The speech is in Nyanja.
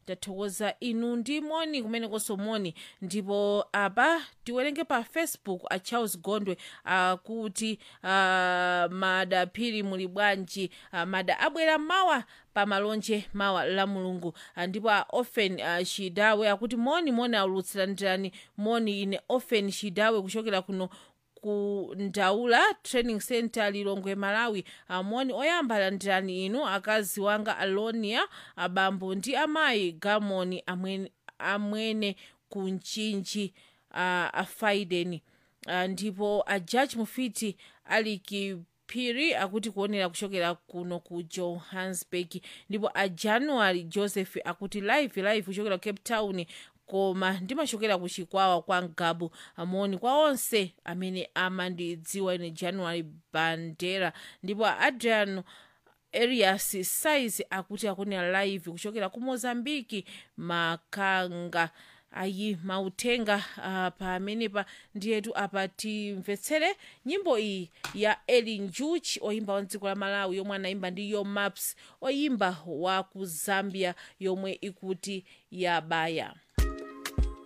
tathokoza inu ndi moni kumenekonso moni ndipo apa tiwerenge pa facebook a charles gondwe akuti uh, mada phiri muli bwanji uh, mada abwera mawa pamalonje mawa la mulungu uh, ndipo a ofen uh, shidawe akuti moni moni aulutsirandirani moni ine ofen shidawe kuchokera kuno ku ndaula training center lilongwe malawi amoni oyamba landirani inu akazi wanga alonia abambo ndi amayi gamoni amwene, amwene ku mchinji uh, afaideni uh, ndipo a judge mufiti ali phiri akuti kuonera kuchokera kuno ku johannesburg ndipo a january joseph akuti live live kuchokera cape town koma ndimachokera ku chikwawa kwa ngabu amoni kwa onse amene amandidziwa ine january bandera ndipo adrian arias size akuti akunena live kuchokera ku mozambiki makanga ayi mautenga uh, pamenepa ndiyetu apa timvetsere nyimbo iyi ya elin juch oyimba wa dziko la malawi yomwe anayimba ndi yo maps oyimba wa ku zambia yomwe ikuti yabaya